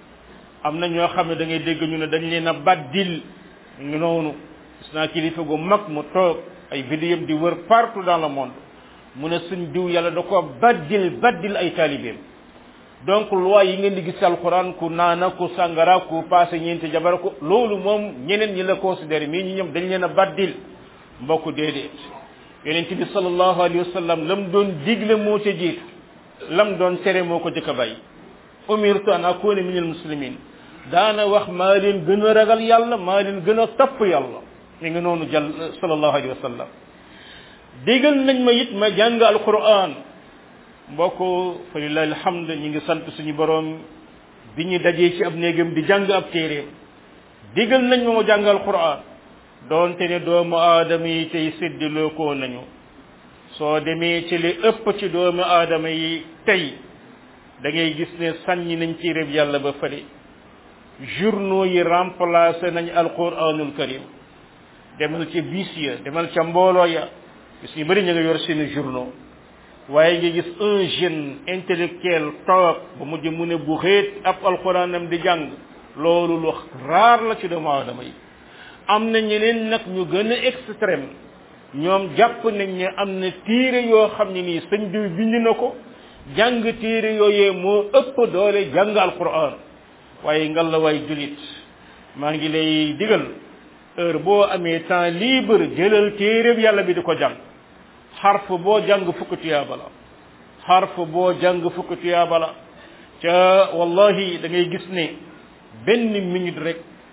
am na ñoo xam ne da ngay dégg ñu ne dañ leen a baddil ngi noonu gis naa kilifa gu mag mu toog ay vidéo di wër partout dans le monde mu ne suñ diw yàlla da ko baddil baddil ay taalibeem donc loi yi ngeen di gis alquran ku naana ku sangara ku passé ñeenti jabar ko loolu moom ñeneen ñi la considéré mais ñi ñoom dañ leen a baddil mbokk déedéet yonent bi sallallahu alayhi wa sallam lam doon digle moo ca jiitu lam doon tere moo ko jëkk a bàyyi umirtu an akuna min al muslimin daana wax maa leen gën a ragal yàlla maa leen gën a topp yàlla mi ngi noonu jàll sallallahu alayhi wa sallam digal nañ ma it ma jàng alquran mbokk fa lillahi alhamd ñi ngi sant suñu borom bi ñu dajee ci ab néegam di jàng ab téeréem digal nañ ma ma jàng alquran doonte ne doomu aadama yi tey séddiloo koo nañu soo demee ci li ëpp ci doomu aadama yi tey da ngay gis ne sànni nañ ci réb yàlla ba fële journaux yi remplacé nañ alquranul karim demal ca bis ya demal ca mbooloo ya gis ñu bëri ñu nga yor seeni journaux waaye nga gis un jeune intellectuel toog ba mujj mu ne bu xeet ab alquranam di jàng loolu lu raar la ci doomu aadama yi am na ñeneen nag ñu gën a extrême ñoom jàpp nañ ne am na téere yoo xam ne nii sëñ diw bind na ko jàng téere yooyee moo ëpp doole jàng alquran waaye ngal la waay julit maa ngi lay digal heure boo amee temps libre jëlal téere yàlla bi di ko jàng xarf boo jàng fukk tuyaaba la xarf boo jàng fukk tuyaaba la ca wallahi da ngay gis ne benn minute rek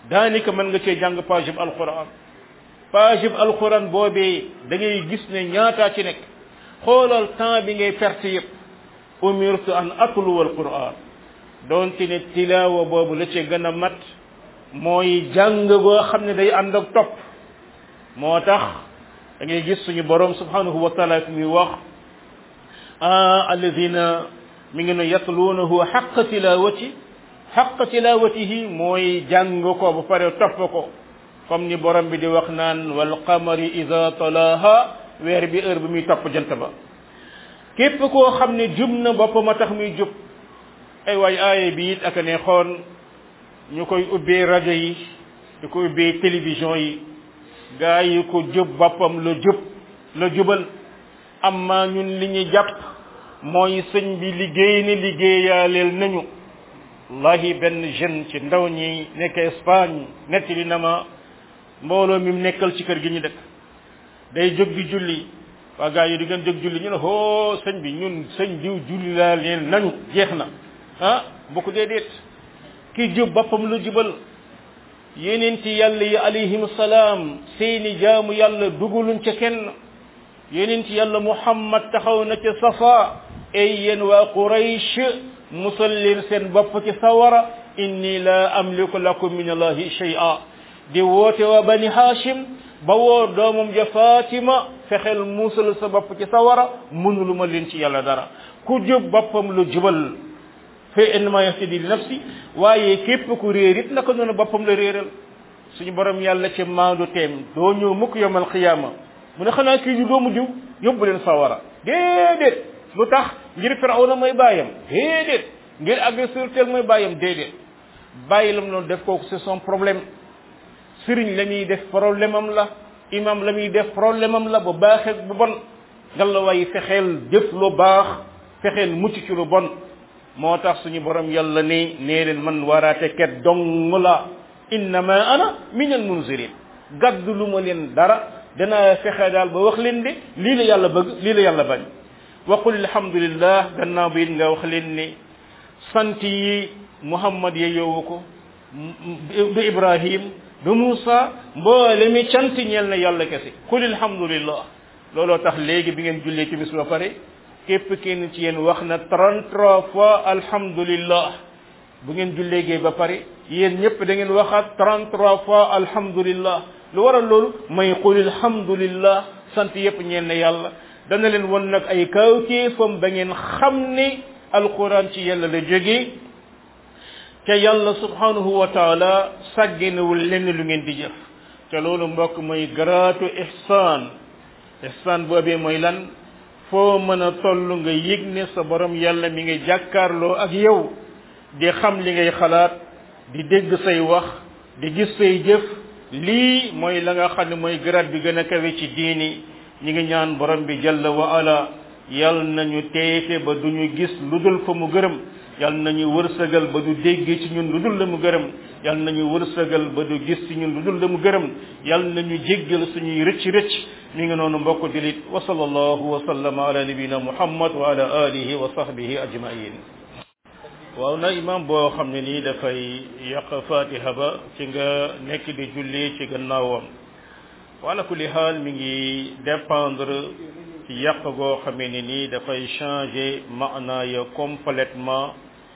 daanaka mën nga cee jàng page bu alquran page bu alquran boobee da ngay gis ne ñaataa ci nekk xoolal temps bi ngay perte yëpp umirtu an atluwa alquran doonte ne tilaawa boobu la ci gën a mat mooy jàng boo xam ne day ànd ak topp moo tax da ngay gis suñu borom subhanahu wa taala muy wax alladina mi ngi ne yatluunahu xaqa tilawati xaqa tilawatihi mooy jàng ko ba pare topp ko comme ni borom bi di wax naan wal qamari ida talaha weer bi heure bi muy topp jant ba képp koo xam ne jub na boppam a tax muy jub ay waay aaye bi it ak ne xoon ñu koy ubbee rajo yi di ko ubbee télévision yi gaa yi ko jub boppam la jub la jubal amma ñun li ñu jàpp mooy sëñ bi liggéey ni liggéeyaaleel nañu wallahi benn jeune ci ndaw ñi nekk Espagne nettali na ma mbooloo mi mu nekkal ci kër gi ñu dëkk day jóg di julli waa gaa yi di gën jóg julli ñu ne hoo sëñ bi ñun sëñ diw julli laa leen nañu jeex na ah bu ko déedéet ki jub boppam lu jubal yeneen ci yàlla yi alayhim salaam seeni jaamu yàlla duguluñ ca kenn yeneen ci yàlla muhammad taxaw na ca safa ay yéen waa quraysh musal leen seen bopp ci sawara inni la amliku lakum min allahi shay'a di woote waa bani hashim ba woo doomam ja fatima fexeel musal sa bopp ci sawara mënulu ma leen ci yàlla dara ku jub boppam lu jubal fa innama yahtadi li nafsi waaye képp ku réer it naka noonu boppam la réeral suñu borom yàlla ci maandu teem doo ñëw mukk yomal xiyaama mu ne xanaa kii ñu doomu diw yóbbu leen sawara déedéet lu tax ngir firawna mooy bàyyam déedéet ngir agresseur tel mooy bàyyam déedéet bàyyi lam noonu def kooku c'est son problème sëriñ la muy def problème am la imam la muy def problème am la bu baaxee bu bon ngalla waaye fexeel jëf lu baax fexeel mucc ci lu bon moo tax suñu borom yàlla ne nee leen man waraate ket dong la innama ana min al munzirin gaddu lu ma leen dara danaa fexe daal ba wax leen de lii la yàlla bëgg lii la yàlla bañ waqul alhamdulillah gannaaw bi it nga wax leen ne sant yi muhammad ye yowu ko du ibrahim du Moussa mboole mi cant ñeel na yàlla kese qul alhamdulillah looloo tax léegi bi ngeen jullee timis ba pare képp kenn ci yéen wax na 33 fois alhamdulillah bu ngeen julleegee ba pare yéen ñëpp da ngeen waxaat 33 fois alhamdulillah lu waral loolu may qul alhamdulillah sant yépp ñeel na yàlla dana leen won nag ay kawtéefam ba ngeen xam ne alquran ci yàlla la jógee te yàlla subhanahu wa taala sàgginewul lenn lu ngeen di jëf te loolu mbokk mooy garaatu ihsaan ihsaan boobee mooy lan foo mën a toll nga yëg ne sa borom yàlla mi ngi jàkkaarloo ak yow di xam li ngay xalaat di dégg say wax di gis say jëf lii mooy la nga xam ne mooy garaat bi gën a kawe ci diini ñi ngi ñaan borom bi jalla wa ala yal nañu teete ba duñu gis lu dul fa mu gërëm yal nañu wërsëgal ba du dégg ci ñun lu dul la mu gërëm yal nañu wërsëgal ba du gis ci ñun lu dul la mu gërëm yal nañu jéggal suñuy rëcc rëcc mi ngi noonu mbokk dilit wa sallallahu wa sallama ala nabina muhammad wa ala alihi wa sahbihi ajmain waaw na imam boo xam ne nii dafay yàq fatiha ba ci nga nekk di julli ci gannaawam wala kulli xaal mi ngi dépendre ci yàq goo xamee ne nii dafay changer maana ya complètement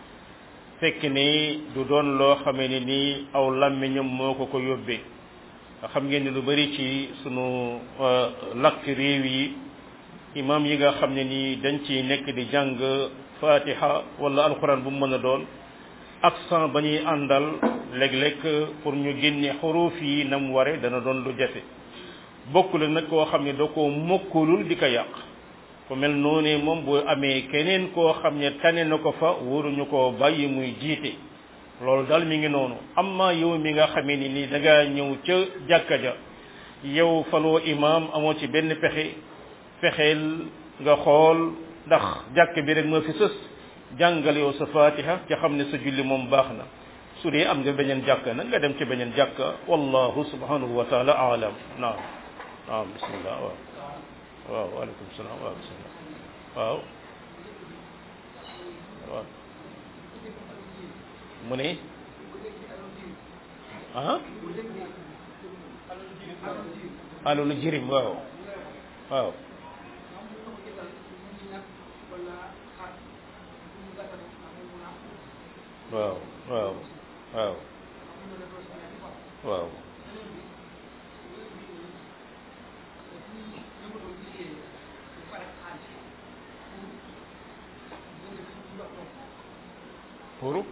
fekk ni du doon loo xamee ne nii aw làmmiñam moo ko ko yóbbee nga xam ngeen ne lu bari ci sunu lakk réew yi imam yi nga xam ne nii dañ ci nekk di jàng fatiha wala alquran bu mu mën a doon accent ba ñuy àndal léeg-léeg pour ñu génne xuruuf yi na mu ware dana doon lu jafe bokkul nag koo xam ne da koo mokkulul di ko yàq ku mel noonu moom bu amee keneen koo xam ne tane na ko fa waruñu koo bàyyi muy jiite loolu daal mi ngi noonu amma yow mi nga xamee ni nii da ngaa ñëw ca jàkka ja yow faloo imaam amoo ci benn pexe fexeel nga xool ndax jàkk bi rek moo fi sës jàngal yow sa fatiha ca xam ne sa julli moom baax na su dee am nga beneen jàkka nag nga dem ci beneen jàkka wallahu subhanahu wa taala aalam naam naam bismillah waaw waaw waaleykum salaam waaw bismillah waaw waaw mu ne ah alalu jirim waaw waaw waaw waaw waaw waaw pour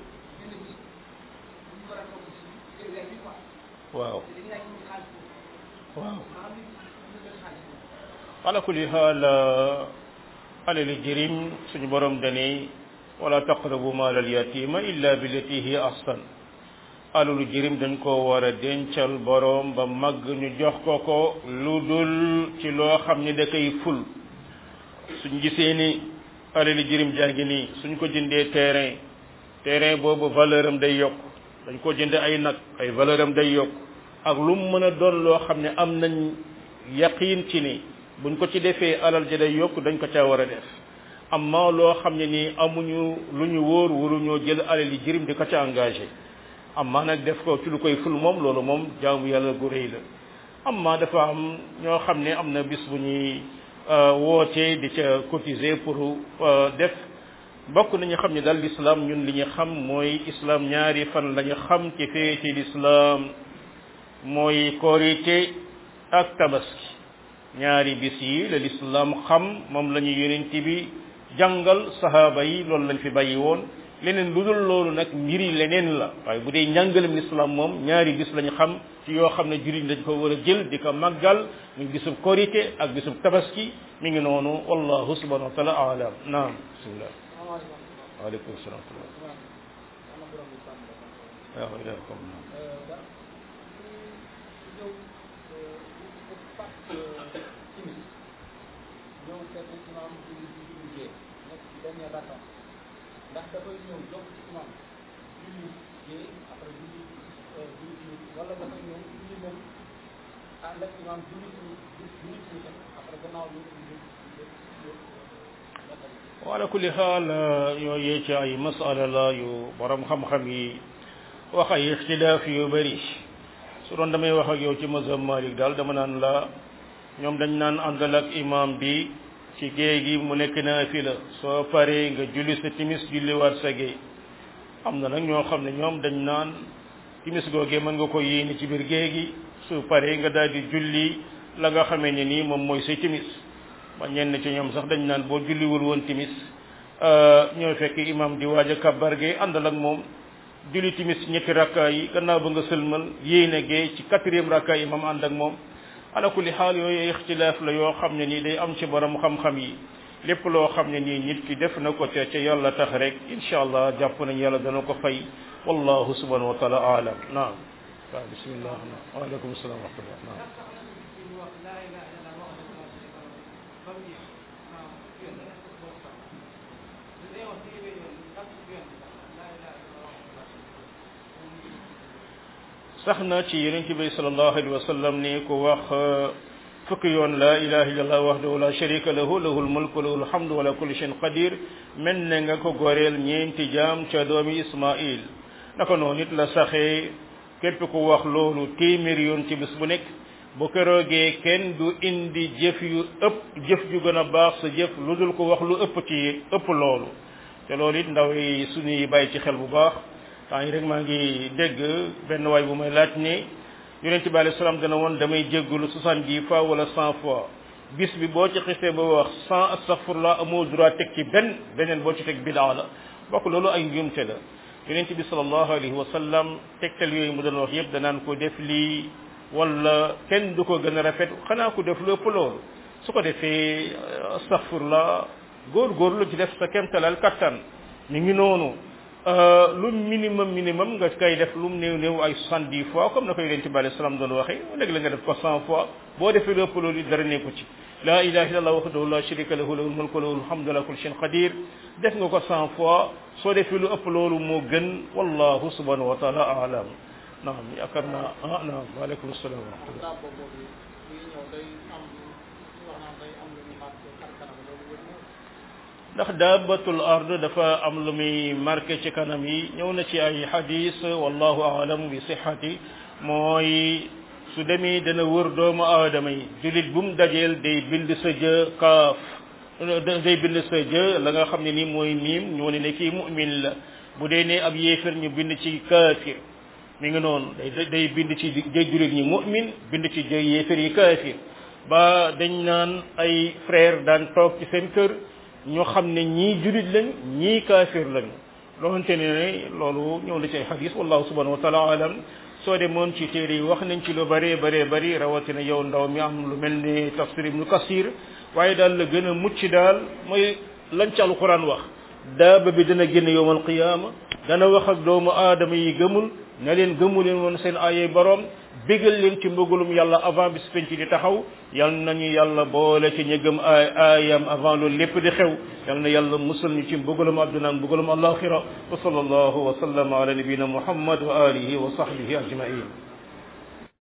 waaw waaw ala kulli xaal alali jirim suñu borom dani wala taqrabu maal al yatima illa billati hiya ahsan alalu jirim dañ ko war a dencal borom ba màgg ñu jox ko ko lu dul ci loo xam ni da koy ful suñ gisee ni alali jirim jàngi nii suñ ko jëndee terrain terrain boobu valeur am day yokk dañ ko jënde ay nag ay valeur am day yokk ak lu mu mën a doon loo xam ne am nañ yaqiin ci ni buñ ko ci defee alal ja day yokk dañ ko caa war a def amma loo xam ne nii amuñu lu ñu wóor waruñoo jël alal yi jirim di ko ca engagé amma nag def ko ci lu koy ful moom loolu moom jaamu yàlla gu rëy la amma dafa am ñoo xam ne am na bis bu ñuy wootee di ca cotiser pour def bokk nañu xam ne daal l'islam ñun li ñu xam mooy islam ñaari fan lañu xam ci feeti l'islam mooy korité ak tabaski ñaari bis yi la l'islam xam moom la ñu yonent bi jàngal sahaaba yi loolu lañ fi bàyyi woon leneen lu dul loolu nag mbiri leneen la waaye bu dee njàngalem l'islam moom ñaari bis lañu xam ci yoo xam ne jullit dañ ko war a jël di ko màggal muy bisub korité ak bisub tabaski mi ngi noonu wallahu subhanahu wa taala alam naam bismillah waaleykum salaam waaw ilaykum ndax dafay ñëw jox ci imam julli gée après julli julli timis wala dafay ñëw julli moom ànd ak imam julli timis julli timis après gannaaw bi wala kulli xaal yooyu ci ay masala la yu borom xam-xam yi wax ay ixtilaaf yu bëri su doon damay wax ak yow ci mazhab Malik daal dama naan la ñoom dañ naan àndal ak imam bi ci géej gi mu nekk naa fi la soo paree nga julli sa timis julli waat sa géej am na nag ñoo xam ne ñoom dañ naan timis googee mën nga ko yéene ci biir géej gi su paree nga daal di julli la nga xamee ne nii moom mooy say timis ba ñenn ci ñoom sax dañ naan boo julliwul woon timis ñoo fekk imam di waaj a kabbar gee àndal ak moom julli timis ñetti rakka yi gannaaw ba nga sëlmal yéene gee ci quatrième rakka yi imam ànd ak moom ala kulli xaal yooyu ixtilaaf la yoo xam ne nii day am ci borom xam-xam yi lépp loo xam ne nii nit ki def na ko ca ca yàlla tax rek incha allah jàpp nañ yàlla dana ko fay wallahu subhanahu wa taala alam naam waaw bismillah waaleykum salaam wa rahmatullah naam sax na ci yonent bi sallallahu alayhi wa sallam ni ku wax fukki yoon la ilaha illallah wahdahu la sharika lahu lahul mulku lahul hamdu wala kulli shay'in qadir mel ne nga ko goreel ñeenti jaam ca doomi ismail naka noonu it la saxee képp ku wax loolu téeméer yoon ci bis bu nekk bu keroogee kenn du indi jëf yu ëpp jëf ju gën a baax sa jëf lu dul ko wax lu ëpp ci ëpp loolu te loolu it ndaw yi suñuy bàyyi ci xel bu baax temps yi rek maa ngi dégg benn waay bu may laaj ne yonent bi alayhi salaam dana woon damay jéggulu soixante-dix fois wala cent fois bis bi boo ci xisee ba wax cent astaghfirullah amoo droit teg ci benn beneen boo ci teg bidaa la bokk loolu ay njuumte la yonent bi sallallahu alayhi wa sallam tegtal yooyu mu doon wax yëpp danaan ko def lii wala kenn du ko gën a rafet xanaa ko def lu ëpp loolu su ko defee astaghfirullah góor-góorlu ci def sa kemtalal kattan mi ngi noonu lu minimum minimum nga koy def lu mu néew néew ay soixante-dix fois comme na ko yonent bi alayhi salaam doon waxee léegi la nga def ko cent fois boo defee lépp loolu dara nekku ci la ilaha illallah wahdahu la sharika lahu lahul mulku lahul hamdu ala kulli shay'in qadir def nga ko cent fois soo defee lu ëpp loolu moo gën wallahu subhanahu wa taala alam naam yaakaar naa ah naam waaleykum salaam wa rahmatullah ndax daabatul ard dafa am lu muy marqué ci kanam yi ñëw na ci ay hadis wallahu aalam bi sihati mooy su demee dana wër doomu aadama yi julit bu mu dajeel day bind sa jë kaaf day bind sa jë la nga xam ne ni mooy miim ñu wane ne kii mu'min la bu dee ne ab yéefir ñu bind ci kaafir mi ngi noonu day day bind ci jëy julit ñi mu'min bind ci jëy yéefir yi kaafir ba dañ naan ay frère daan toog ci seen kër ñu xam ne ñii julit lañ ñii kaafir lañu loolante ne ne loolu ñëw na ci ay xadis wallahu subhanahu wa taala alam soo demoon ci téere yi wax nañ ci lu bëree bëree bëri rawatina yow ndaw mi am lu mel ni tafsir ibnu kasir waaye daal la gën a mucc daal mooy lañ ci alquran wax daaba bi dana génn yowmal qiyaama dana wax ak doomu aadama yi gëmul na leen gëmu leen woon seen ayay borom bégal leen ci mbëggalum yàlla avant bis penc di taxaw yal nañu yàlla boole ci ñi gëm ay aayam avant loolu lépp di xew yal na yàlla musal ñu ci mbëggalum adduna ak mbëggalum alaxira wa sallallahu wa sallama ala nabiyina muhammad wa alihi wa sahbihi ajmain